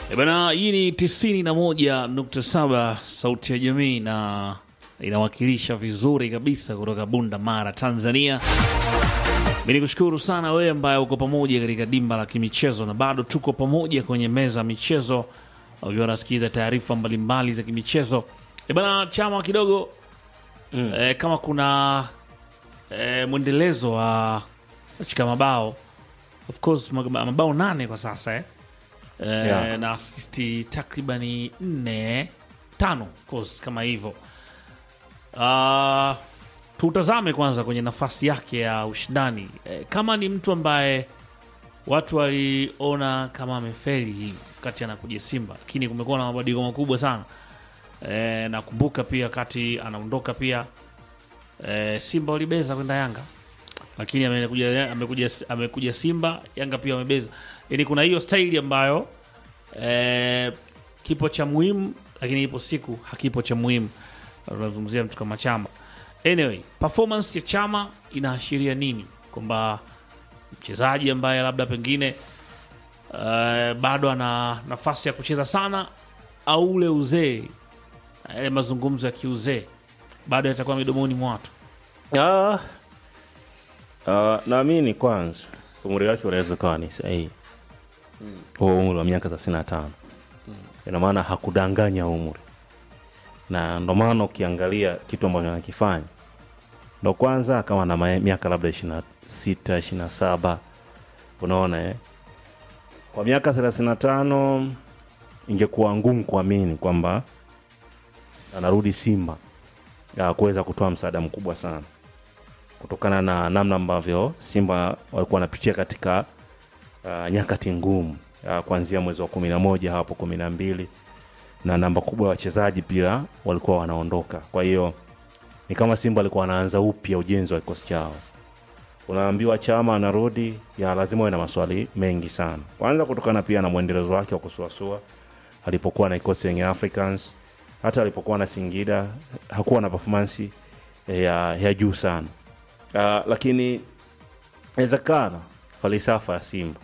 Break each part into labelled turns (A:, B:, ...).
A: E bana, hii ni tisini na moja nukta saba Sauti ya Jamii na inawakilisha vizuri kabisa kutoka Bunda Mara, Tanzania. Mi ni kushukuru sana wewe ambaye uko pamoja katika dimba la kimichezo, na bado tuko pamoja kwenye meza ya michezo, ukiwa unasikiliza taarifa mbalimbali za kimichezo. E bana, chama kidogo mm. E, kama kuna e, mwendelezo wa katika mabao of course mag- mabao nane kwa sasa eh? E,
B: Yeah.
A: na asisti takribani nne tano of course kama hivyo Ah, tutazame kwanza kwenye nafasi yake ya ushindani e, kama ni mtu ambaye watu waliona kama amefeli hivi wakati anakuja Simba, lakini kumekuwa na mabadiliko makubwa sana e, nakumbuka pia wakati anaondoka pia e, Simba walibeza kwenda Yanga, lakini amekuja, amekuja, amekuja Simba, Yanga pia wamebeza. Yani kuna hiyo staili ambayo e, kipo cha muhimu, lakini ipo siku hakipo cha muhimu. Tunazungumzia mtu kama Chama. Anyway, performance ya Chama inaashiria nini? Kwamba mchezaji ambaye labda pengine uh, bado ana nafasi ya kucheza sana au ule uzee, yale mazungumzo ya kiuzee bado yatakuwa midomoni mwa watu.
B: Ah, ah, naamini kwanza umri wake unaweza ukawa ni sahihi huo umri wa miaka thelathini na tano ina maana hakudanganya umri na ndo maana ukiangalia kitu ambacho anakifanya ndo kwanza akawa na mae- miaka labda ishiri na sita ishiri na saba unaona eh? kwa miaka thelathini na tano ingekuwa ngumu kuamini kwamba anarudi simba ya kuweza kutoa msaada mkubwa sana kutokana na namna ambavyo Simba walikuwa wanapitia katika uh, nyakati ngumu uh, kuanzia mwezi wa kumi na moja hapo kumi na mbili na namba kubwa ya wachezaji pia walikuwa wanaondoka. Kwa hiyo ni kama Simba walikuwa wanaanza upya ujenzi wa kikosi chao. Unaambiwa Chama anarudi, ya lazima uwe na maswali mengi sana, kwanza kutokana pia na mwendelezo wake wa kusuasua alipokuwa na kikosi yenye Africans, hata alipokuwa na Singida hakuwa na performance ya, ya juu sana uh, lakini inawezekana falsafa ya Simba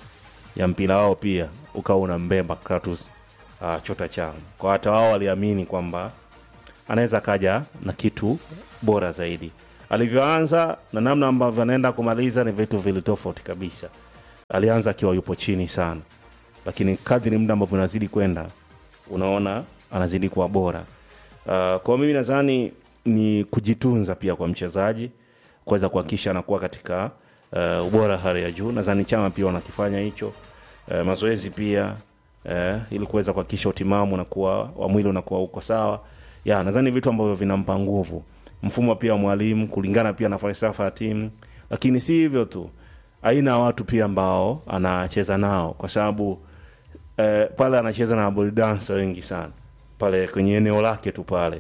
B: ya mpira wao pia ukawa unambeba Kratos uh, chota chama kwa hata wao waliamini kwamba anaweza kaja na kitu bora zaidi. Alivyoanza na namna ambavyo anaenda kumaliza ni vitu vili tofauti kabisa. Alianza akiwa yupo chini sana, lakini kadri muda ambavyo unazidi kwenda unaona anazidi kuwa bora. Uh, kwa mimi nadhani ni kujitunza pia kwa mchezaji kuweza kuhakikisha anakuwa katika uh, ubora hali ya juu. Nadhani chama pia wanakifanya hicho uh, mazoezi pia uh, ili kuweza kuhakikisha utimamu unakuwa wa mwili unakuwa uko sawa. Ya, nadhani vitu ambavyo vinampa nguvu mfumo pia wa mwalimu kulingana pia na falsafa ya timu, lakini si hivyo tu, aina ya watu pia ambao anacheza nao, kwa sababu eh, pale anacheza na ball dancer wengi sana pale kwenye eneo lake tu pale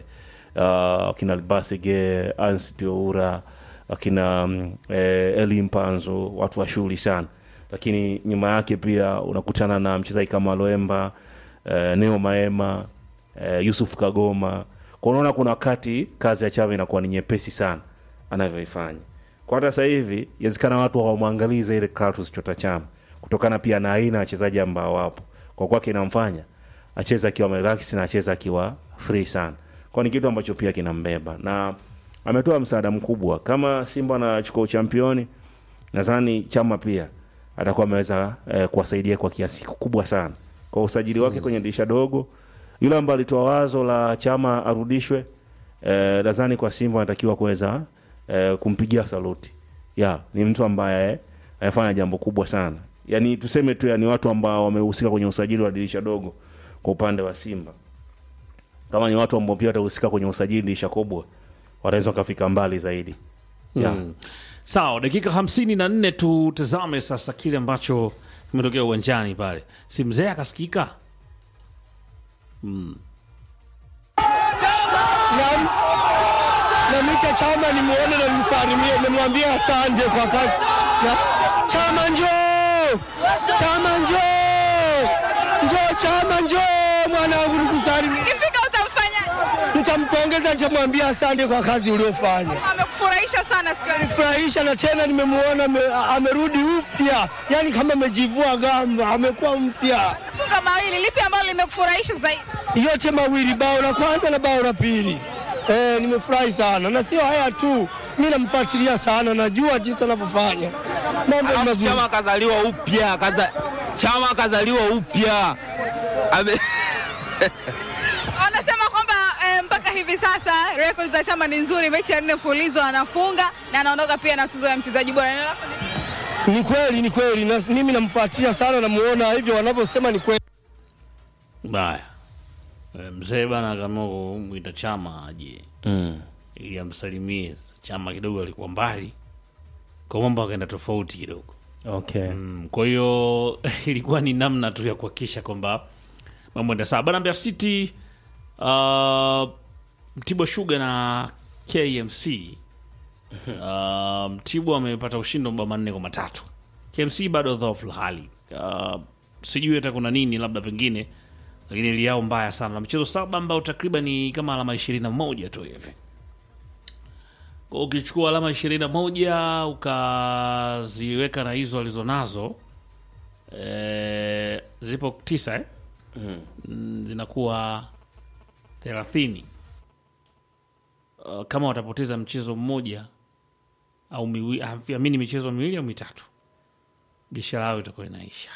B: uh, akina Albasige, Ansi Oura, akina mm, eh, Eli Mpanzo, watu wa shughuli sana, lakini nyuma yake pia unakutana na mchezaji kama Loemba eh, Neo Maema eh, Yusuf Kagoma. Kwa unaona kuna wakati kazi ya Chama inakuwa ni nyepesi sana anavyoifanya. Kwa hata sasa hivi inawezekana watu hawamwangalii ile Clatous Chota Chama kutokana pia na aina ya wachezaji ambao wapo, kwa kwake inamfanya acheze akiwa relax na acheze akiwa free sana, kwa ni kitu ambacho pia kinambeba na ametoa msaada mkubwa. Kama Simba anachukua uchampioni, nadhani Chama pia atakuwa ameweza eh, kuwasaidia kwa kiasi kikubwa sana kwa usajili wake kwenye dirisha dogo. Yule ambaye alitoa wazo la Chama arudishwe, eh, nadhani kwa Simba anatakiwa kuweza eh, kumpigia saluti. Ya, ni mtu ambaye amefanya jambo kubwa sana. Yaani tuseme tu yani watu ambao wamehusika kwenye usajili wa dirisha dogo kwa upande wa Simba. Kama ni watu ambao pia watahusika kwenye usajili dirisha kubwa, wanaweza wakafika mbali zaidi. Ya.
A: Sawa, dakika hamsini na nne tutazame sasa kile ambacho kimetokea uwanjani pale. Si mzee akasikika
C: na, na Mita Chama nimuone na nimsalimie, nimwambie asante kwa kazi. Na Chama njoo, Chama njoo, njoo Chama njoo, mwanangu nikusalimie.
D: Ukifika utamfanyaje?
C: Nitampongeza, nitamwambia asante kwa kazi uliofanya.
D: Amekufanyia amekufurahisha sana siku ya leo?
C: furahisha na tena nimemuona ame- amerudi upya, yani kama amejivua gamba, amekuwa mpya.
D: Funga mawili, lipi ambalo limekufurahisha zaidi?
C: Yote mawili, bao la kwanza na bao la pili. Eh, nimefurahi sana na sio haya tu, mi namfuatilia sana, najua jinsi anavyofanya mambo ni mazuri.
E: Chama kazaliwa upya, kaza, chama kazaliwa upya. Ame-
D: Wanasema kwamba eh, mpaka hivi sasa rekodi za Chama ni nzuri, mechi ya nne mfululizo anafunga na anaondoka pia na tuzo ya mchezaji bora. Neno lako ni-
C: Ni kweli, ni kweli, na mimi namfuatilia sana, namuona hivyo wanavyosema ni kweli.
A: Baya Eh, mzee bana akaamua kumwita Chama aje
B: mm.
A: ili amsalimie. Chama kidogo alikuwa mbali, kwa mambo akaenda tofauti kidogo.
B: okay
A: Mm, kwa hiyo ilikuwa ni namna tu ya kuhakikisha kwamba mambo enda sawa. Bana Mbeya City uh, Mtibwa Sugar na KMC uh, Mtibwa amepata ushindi wa mabao manne kwa matatu. KMC bado dhaifu hali uh, sijui hata kuna nini, labda pengine, lakini ili yao mbaya sana na michezo saba ambao takriban ni kama alama ishirini na moja tu hivi kwa ukichukua alama ishirini na moja ukaziweka na hizo alizonazo e, zipo tisa eh? mm. zinakuwa thelathini uh, kama watapoteza mchezo mmoja au miwi, amini michezo miwili au mitatu biashara yao itakuwa inaisha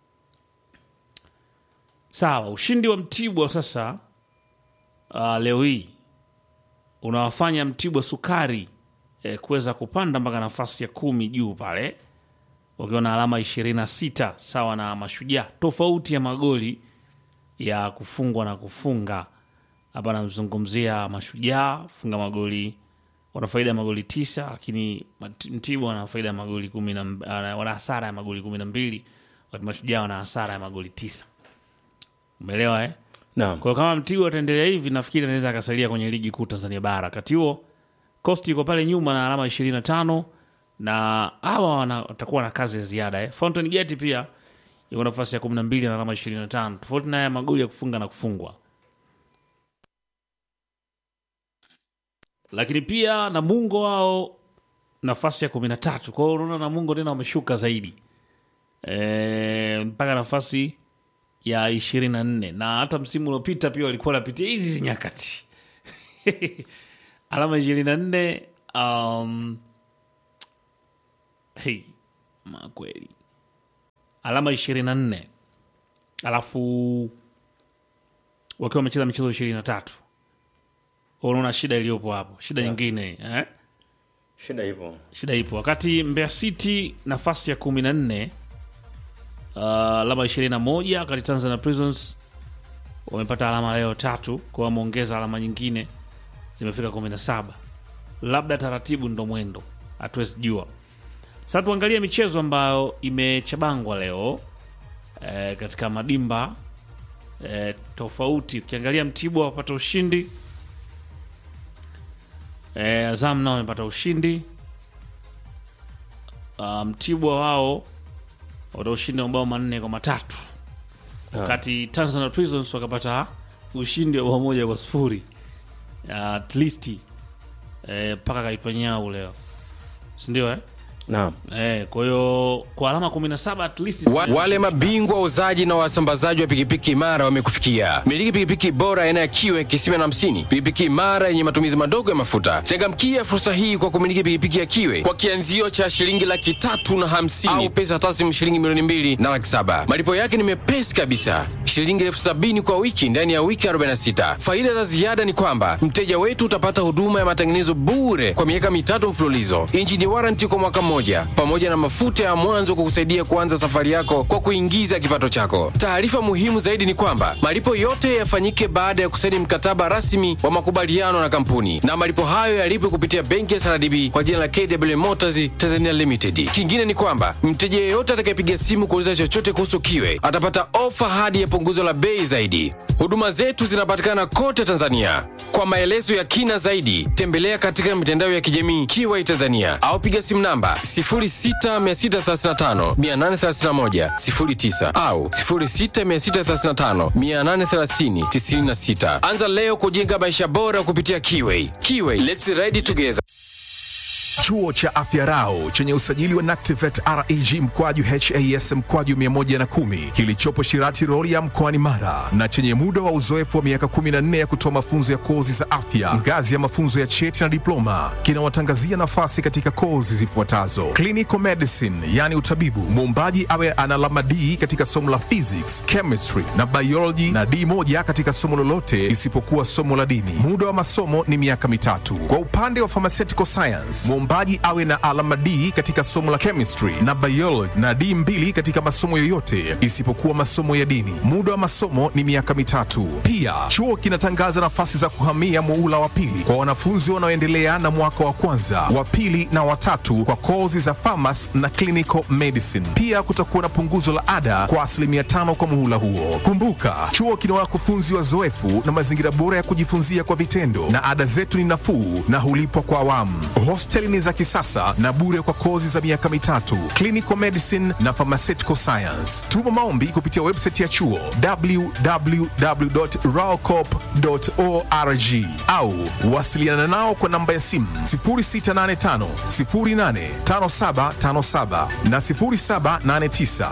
A: sawa ushindi wa mtibwa sasa uh, leo hii unawafanya Mtibwa Sukari eh, kuweza kupanda mpaka nafasi ya kumi juu pale wakiwa na alama ishirini na sita sawa na Mashujaa, tofauti ya magoli ya kufungwa na kufunga. Hapa namzungumzia Mashujaa funga magoli, wana faida ya magoli tisa, lakini Mat- Mtibwa wana faida ya magoli kumi na mb- ana- wana hasara ya magoli kumi na mbili wakati Mashujaa wana hasara ya magoli tisa. Umeelewa eh?
B: naam
A: Kwa hiyo kama Mtibwa ataendelea hivi, nafikiri anaweza akasalia kwenye ligi kuu Tanzania bara. Wakati huo Coast iko pale nyuma na alama ishirini na tano na hawa wana- watakuwa na kazi ya ziada eh. Fountain Gate pia iko nafasi ya kumi na mbili na alama ishirini na tano tofauti na haya magoli ya kufunga na kufungwa. Lakini pia Namungo wao nafasi ya kumi na tatu kwa hiyo unaona Namungo tena wameshuka zaidi e, mpaka nafasi ya ishirini na nne na hata msimu uliopita pia walikuwa wanapitia hizi hizi nyakati alama ishirini na nne um, hey, ma kweli alama ishirini na nne alafu wakiwa wamecheza michezo ishirini na tatu unaona shida iliyopo hapo shida nyingine eh?
B: shida hivyo
A: shida ipo wakati Mbeya City nafasi ya kumi na nne uh, alama ishirini na moja wakati Tanzania Prisons wamepata alama leo tatu kwa wameongeza alama nyingine zimefika kumi na saba labda taratibu ndo mwendo hatuwezi jua sasa tuangalie michezo ambayo imechabangwa leo eh, katika madimba eh, tofauti ukiangalia Mtibwa wapata ushindi eh, Azam nao wamepata ushindi uh, Mtibwa wao wata ushindi wa mabao manne kwa matatu wakati Tanzania Prisons wakapata ushindi wa bao moja kwa sifuri uh, at least eh, mpaka kaitwa nyau leo sindio eh?
B: naam
A: Eh, kwa hiyo kwa alama 17 at least
F: Wa, wale mabingwa wauzaji na wasambazaji wa pikipiki imara wamekufikia. Miliki pikipiki bora aina ya kiwe kisima na hamsini, pikipiki imara yenye matumizi madogo ya mafuta. Changamkia fursa hii kwa kumiliki pikipiki ya kiwe kwa kianzio cha shilingi laki tatu na hamsini au pesa taslimu shilingi milioni mbili na laki saba. Malipo yake ni mepesi kabisa, shilingi elfu sabini kwa wiki ndani ya wiki 46. Faida za ziada ni kwamba mteja wetu utapata huduma ya matengenezo bure kwa miaka mitatu mfululizo, injini waranti kwa mwaka mmoja, pamoja na mafuta ya mwanzo kukusaidia kuanza safari yako kwa kuingiza kipato chako. Taarifa muhimu zaidi ni kwamba malipo yote yafanyike baada ya kusaini mkataba rasmi wa makubaliano na kampuni, na malipo hayo yalipwe kupitia benki ya SRDB kwa jina la KW Motors Tanzania Limited. Kingine ni kwamba mteja yeyote atakayepiga simu kuuliza chochote kuhusu kiwe atapata ofa hadi ya punguzo la bei zaidi. Huduma zetu zinapatikana kote Tanzania. Kwa maelezo ya kina zaidi, tembelea katika mitandao ya kijamii Kiwai Tanzania au piga simu namba 0663583109 au 0663583096. Anza leo kujenga maisha bora kupitia Kiwai. Kiwai, let's ride together.
G: Chuo cha Afya Rau chenye usajili wa NACTIVATE reg mkwaju has mkwaju 110 kilichopo Shirati Rorya mkoani Mara na chenye muda wa uzoefu wa miaka 14 ya kutoa mafunzo ya kozi za afya ngazi ya mafunzo ya cheti na diploma kinawatangazia nafasi katika kozi zifuatazo: clinical medicine, yani utabibu, muombaji awe ana alama D katika somo la physics, chemistry na biology na D moja katika somo lolote isipokuwa somo la dini. Muda wa masomo ni miaka mitatu. Kwa upande wa pharmaceutical science, muombaji awe na alama D katika somo la chemistry na biology na D mbili katika masomo yoyote isipokuwa masomo ya dini. Muda wa masomo ni miaka mitatu. Pia chuo kinatangaza nafasi za kuhamia muula wa pili kwa wanafunzi wanaoendelea na mwaka wa kwanza, wa pili na watatu kwa kozi za pharmacy na clinical medicine. Pia kutakuwa na punguzo la ada kwa asilimia tano kwa muhula huo. Kumbuka, chuo kina wakufunzi wazoefu na mazingira bora ya kujifunzia kwa vitendo, na ada zetu ni nafuu na hulipwa kwa awamu. Hosteli ni za kisasa na bure kwa kozi za miaka mitatu, clinical medicine na pharmaceutical science. Tuma maombi kupitia website ya chuo www.raocop.org au wasiliana nao kwa namba ya simu 0685 085757 na 0789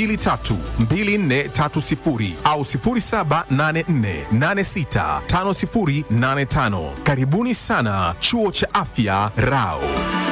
G: 232430 au 0784865085. Karibuni sana Chuo cha Afya Rao.